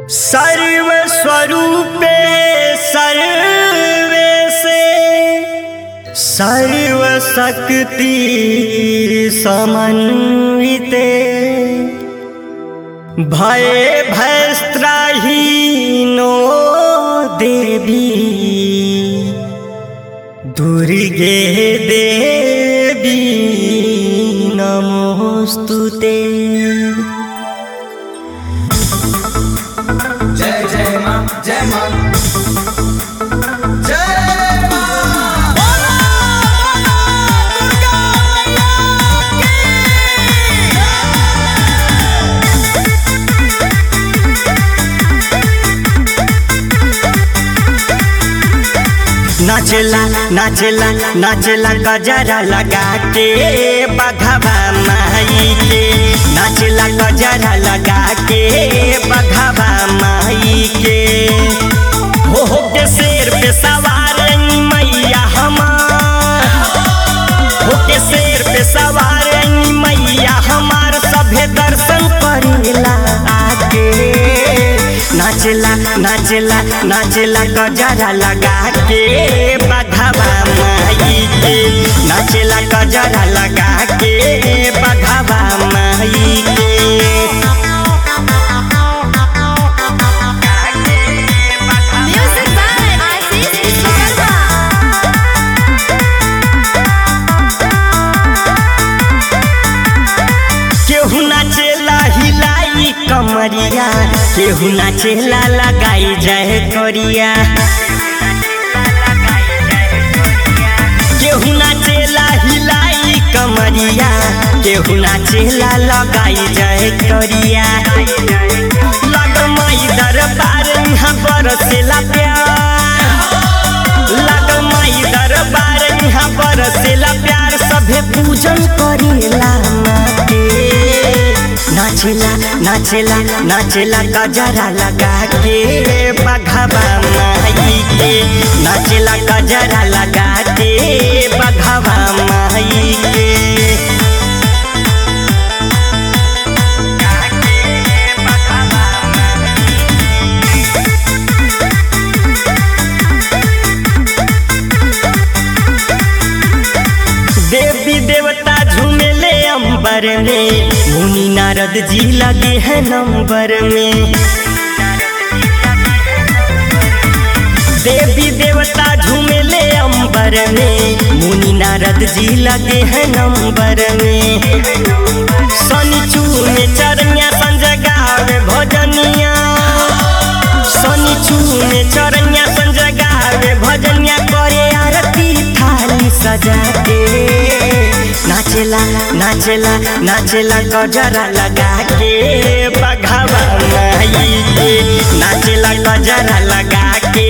सर्वस्वरूपे survey से सर्वशक्ति समन्विते भय भयस्त्राहीनो देवी दुर्गे देवी नमोस्तुते जय जय माँ जय माँ जय माँ नाचला नाचला नाचला गजरा लगा के बघवा माई के नाचला गजरा लगा के बघवा माई के हो हो के शेर पे सवार मैया हमार हो के शेर पे सवार मैया हमार सभे दर्शन करेला आके नाचला नाचला नाचला गजरा लगा के बघवा माई के नाचला गजरा लगा के बघवा माई के Music by Aziz Ismail केहू नाचेला हिलाई कमरिया केहू नाचेला लगाई जाए करिया केहू नाचेला हिलाई कमरिया केहू नाचेला लगाई जाए करिया लग माई दरबार यहाँ बरसेला प्यार लग माई दरबार यहाँ बरसेला प्यार सभे पूजन करेला माँ के नाचेला नाचेला नाचेला गजरा लगा के बघवा माई के नाचेला गजरा लगा के बघवा माई के देवी देवता झूमेले अंबर में मुनि नारद जी लगे हैं नंबर में देवी देवता झूमेले अंबर में मुनि नारद जी लगे हैं नंबर में शनि चूमे चरनिया संजय गावे भजनिया शनि चूमे चरनिया संजय गावे भजनिया करे आरती थाली सजा के नाचेला नाचेला नाचेला गजरा लगा के बघावा माई के नाचेला गजरा लगा के